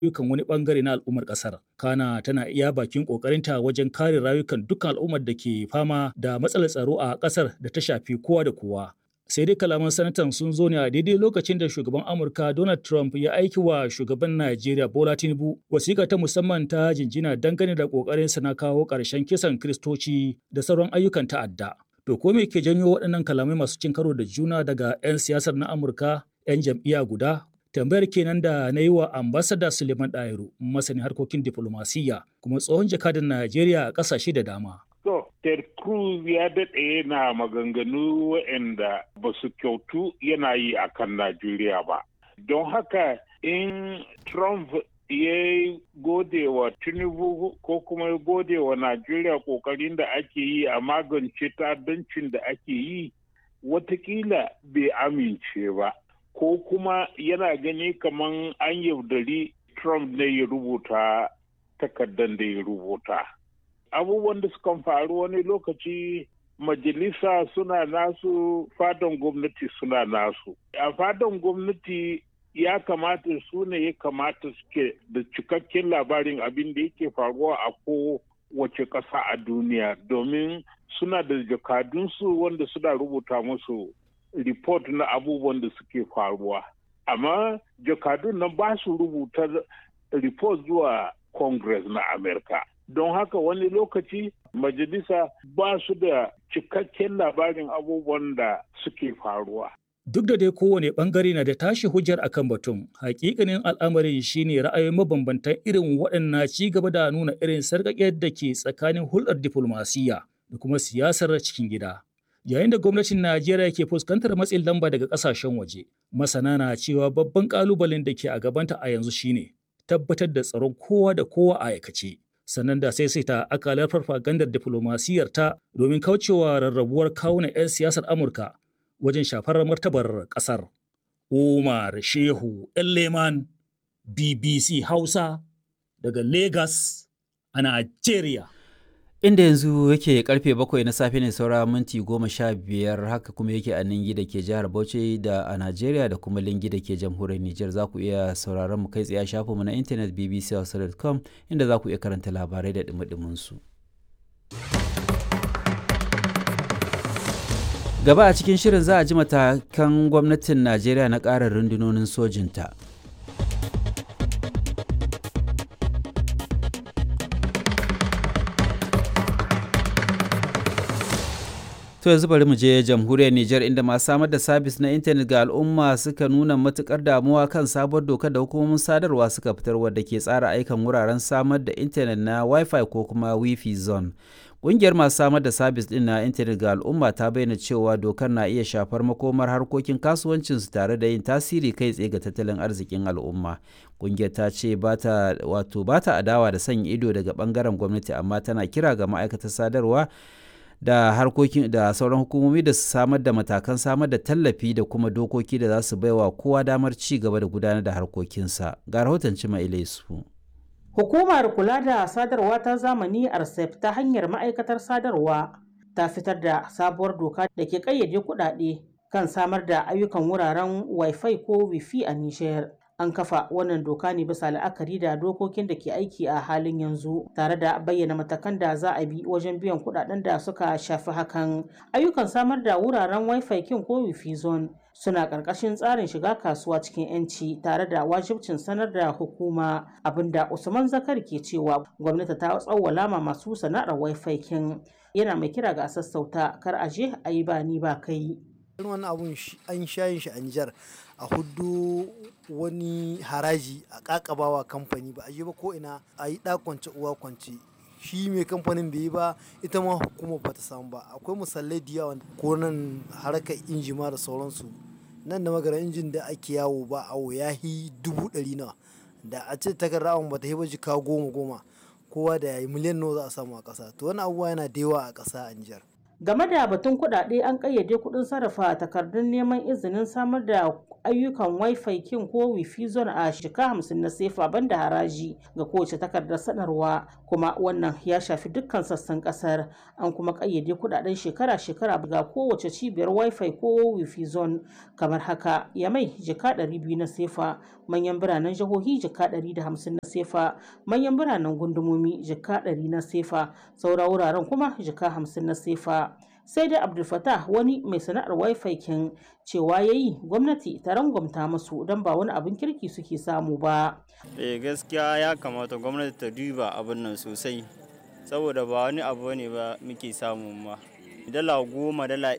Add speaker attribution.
Speaker 1: rayukan wani bangare na al'ummar kasar. Kana tana iya bakin kokarinta wajen kare rayukan dukkan al'ummar da ke fama da matsalar tsaro a kasar da ta shafi kowa da kowa. Sai dai kalaman sanatan sun zo ne a daidai lokacin da shugaban Amurka Donald Trump ya aiki wa shugaban Najeriya Bola Tinubu wasiƙa ta musamman ta jinjina dangane da ƙoƙarinsa na kawo ƙarshen kisan Kiristoci da sauran ayyukan ta'adda. To ko me ke janyo waɗannan kalamai masu cin karo da juna daga 'yan siyasar na Amurka 'yan jam'iyya guda tambayar kenan da na yi wa ambasada suleiman ɗayiru masanin harkokin diflomasiyya kuma tsohon jakadan najeriya a ƙasashe da dama
Speaker 2: To, Ted Cruz ya daɗe yana maganganu waɗanda ba su kyautu yana yi a kan Najeriya ba. Don haka in Trump ya gode wa Tinubu ko kuma ya gode wa Najeriya ƙoƙarin da ake yi a magance ta'addancin da ake yi, watakila bai amince ba. Ko kuma yana gani kamar an yaudari Trump ne ya rubuta takardar da ya rubuta. abubuwan da sukan faru wani lokaci majalisa suna nasu fadan gwamnati suna nasu a fadan gwamnati ya kamata su ne ya kamata suke da cikakken labarin abin da yake faruwa a ko wace ƙasa a duniya domin suna da jakadunsu wanda suna rubuta musu report na abubuwan da suke faruwa amma jakadun nan ba su rubuta report zuwa congress na amerika don haka wani lokaci majalisa ba su da cikakken labarin abubuwan da suke faruwa.
Speaker 1: Duk da dai kowane bangare na da tashi hujjar akan batun, hakikanin al'amarin shine ra'ayoyin mabambantan irin waɗannan ci gaba da nuna irin sarƙaƙiyar da ke tsakanin hulɗar diflomasiyya da kuma siyasar cikin gida. Yayin da gwamnatin Najeriya ke fuskantar matsin lamba daga ƙasashen waje, masana na cewa babban ƙalubalen da ke a gabanta a yanzu shine tabbatar da tsaron kowa da kowa a aikace. sannan da sai sai ta akalar farfagandar diflomasiyyar ta domin kaucewa rarrabuwar kawunan 'yan siyasar Amurka wajen shafar martabar ƙasar. Umar Shehu Leman BBC Hausa daga Lagos a Najeriya.
Speaker 3: Inda yanzu yake karfe bakwai na safe ne saura minti goma sha biyar haka kuma yake a Ningi da ke jihar Bauchi da a Najeriya da kuma Lingi da ke jamhuriyar Nijar za ku iya sauraron mu kai tsaye a shafinmu na intanet bbc.com inda za ku iya karanta labarai da dumi su. Gaba a cikin shirin za a ji matakan gwamnatin Najeriya na ƙara rundunonin sojinta. To yanzu bari mu je jamhuriyar Nijar inda masu samar da sabis na intanet ga al'umma suka nuna matukar damuwa kan sabuwar dokar da hukumomin sadarwa suka fitar wadda ke tsara aikan wuraren samar da intanet na Wi-Fi ko kuma Wi-Fi zone. Ƙungiyar masu samar da sabis ɗin na intanet ga al'umma ta bayyana cewa dokar na iya shafar makomar harkokin kasuwancinsu tare da yin tasiri kai tsaye ga tattalin arzikin al'umma. Ƙungiyar ta ce bata wato bata adawa da sanya ido daga ɓangaren gwamnati amma tana kira ga ma'aikatar sadarwa da harkokin da sauran hukumomi da su samar da matakan samar da tallafi da kuma dokoki da za su baiwa kowa damar ci gaba da gudanar da harkokinsa ga rahoton cima ilaisu
Speaker 4: hukumar kula da sadarwa ta zamani arsef ta hanyar ma'aikatar sadarwa ta fitar da sabuwar doka da ke kayyade kuɗaɗe kan samar da ayyukan wuraren wifi ko wifi a nishiyar an kafa wannan doka ne bisa la'akari da dokokin da ke aiki a halin yanzu tare da bayyana matakan da za a bi wajen biyan kudaden da suka shafi hakan ayyukan samar da wuraren wifi kin ko wifi zone suna ƙarƙashin tsarin shiga kasuwa cikin 'yanci tare da wajibcin sanar da hukuma abinda usman zakar ke cewa gwamnati ta tsawwala ma masu sana'ar wifi kin yana mai kira ga sassauta kar a je a yi ba ni ba kai
Speaker 5: wani abun an shayin shi a Nijar a hudu wani haraji a kakabawa kamfani ba a yi ba ko ina a yi kwance uwa kwance shi mai kamfanin bai yi ba ita ma hukumar ba ta samu ba akwai misalai da yawa ko nan harkar inji ma da sauransu nan da magana injin da ake yawo ba awo ya yi dubu ɗari nawa da a ce takarda awon ba ta yi ba jika goma goma kowa da ya yi miliyan nawa za a samu a ƙasa to wani abubuwa yana da yawa a ƙasa a Nijar.
Speaker 4: game da batun kuɗaɗe an ƙayyade kuɗin sarrafa takardun neman izinin samar da ayyukan wifi kin ko wifi zone a shika hamsin na sefa banda haraji ga kowace takardar sanarwa kuma wannan ya shafi dukkan sassan kasar an kuma ƙayyade kuɗaɗen shekara-shekara ga kowace cibiyar wifi ko wifi zone kamar haka yamai jika 200 na sefa manyan biranen jihohi jika 150 na sefa manyan biranen gundumomi jika 100 na sefa saura wuraren kuma jika 50 na sefa sai dai abdulfatah wani mai sana'ar wifi kin cewa ya yi gwamnati ta rangwamta musu don ba wani abin kirki suke samu ba
Speaker 6: eh gaskiya ya kamata gwamnati ta duba abin nan sosai saboda ba wani abu ne ba muke samu ma dala goma dala